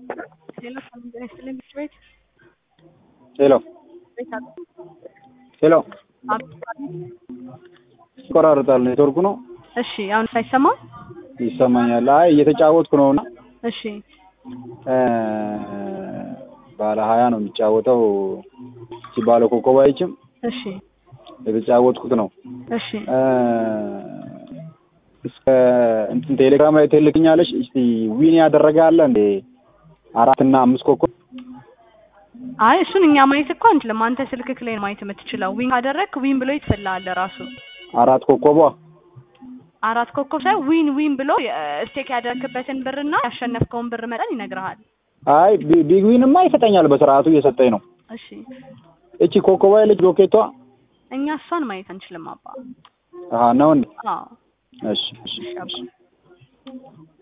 ሄሎ ሰላም ጤና ይስጥልኝ ምክር ቤት ሄሎ ቤት አሉ? ሄሎ አብ- ይቆራርጣል። ኔትወርኩ ነው እሺ አሁን ሳይሰማ ይሰማኛል። አይ እየተጫወትኩ ነው እና እሺ ባለ ሀያ ነው የሚጫወተው። እቺ ባለ ኮከብ አይችም እሺ የተጫወትኩት ነው። እሺ እስከ እንትን ቴሌግራም ላይ ትልክኛለሽ። እስቲ ዊን ያደረገ አለ እንዴ? አራት እና አምስት ኮከብ አይ እሱን እኛ ማየት እኮ አንችልም። አንተ ስልክክ ላይ ነው ማየት የምትችለው። ዊን ካደረግክ ዊን ብሎ ይትፈልሃል ራሱ አራት ኮከቧ አራት ኮከብ ሳይ ዊን ዊን ብሎ ስቴክ ያደረግክበትን ብርና ያሸነፍከውን ብር መጠን ይነግርሃል። አይ ቢ- ቢግ ዊንማ ይሰጠኛል። በስርዓቱ እየሰጠኝ ነው። እሺ እቺ ኮከቧ ያለች ሎኬቷ እኛ እሷን ማየት አንችልም አባ። አሀ ነው እንዴ? አዎ እሺ እሺ እሺ አባ። እሺ